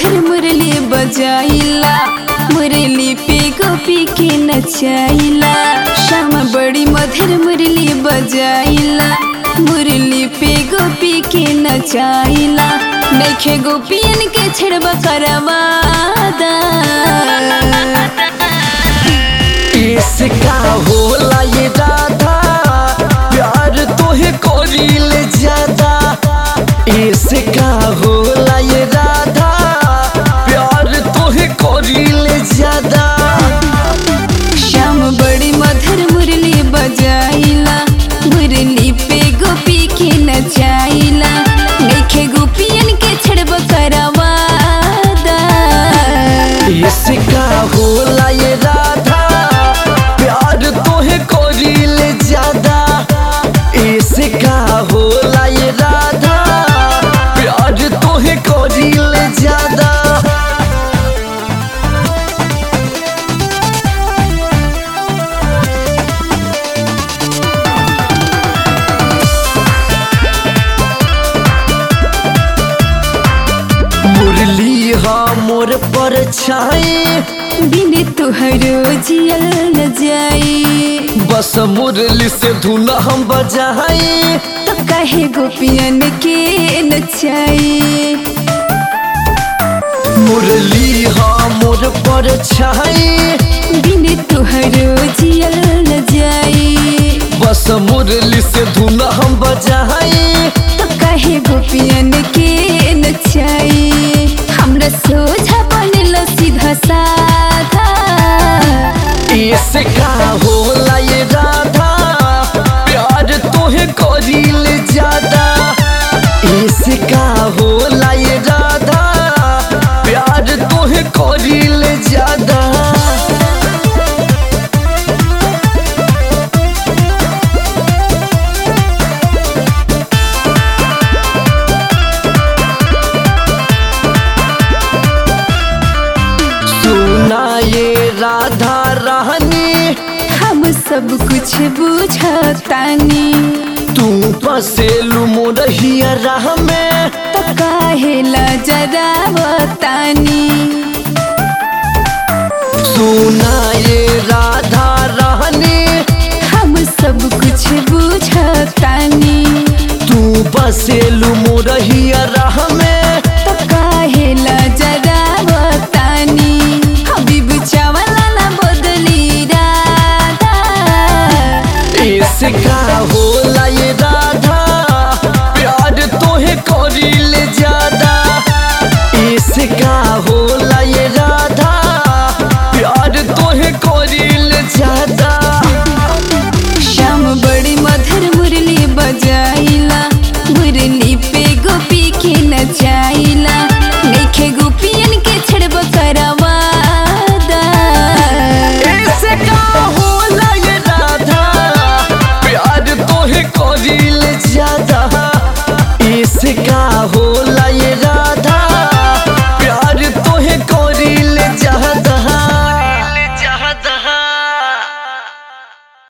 मधुर मुरली बजाइला मुरली पे गोपी के नचाइला श्याम बड़ी मधुर मुरली बजाइला मुरली पे गोपी के नचाइला नैखे गोपियन के छेड़बा करवादा इसका होला ये राधा प्यार तोहे कोरिल ज्यादा इसका होला ये राधा प्यार तोहे कोरिल ज्यादा श्याम बड़ी मधुर मुरली बजाइला मुरली पे गोपी के नचाइला नैखे गोपियन के छेड़बा करवादा इसका होला ये राधा प्यार तोहे कोरिल ज्यादा इसका होला ये राधा प्यार तोहे कोरिल ज्यादा मुरली हा मोर पर छाई बिन तुहरो जियल न जाई बस मुरली से धुन हम बजाई तो कहे गोपियन के नचाई मुरली हा मोर पर छाई बिन तुहरो जियल न जाई बस मुरली से धुन हम बजाई तो कहे गोपियन के नचाई हमरा सोझा बनल सीधा साधा इसका होला ये राधा प्यार तोहे करिल ज्यादा इसका होला ये राधा प्यार तोहे करिल ज्यादा सुना ये राधा रानी हम सब कुछ बुझतानी तू पसेलू मोरहिया राह में तो काहेला जरा बतानी सुना ये राधा रानी हम सब कुछ बुझतानी तू पसेलू मोरहिया राह में तो काहेला जरा बतानी हबीब चावला ना बदली राधा इसका होला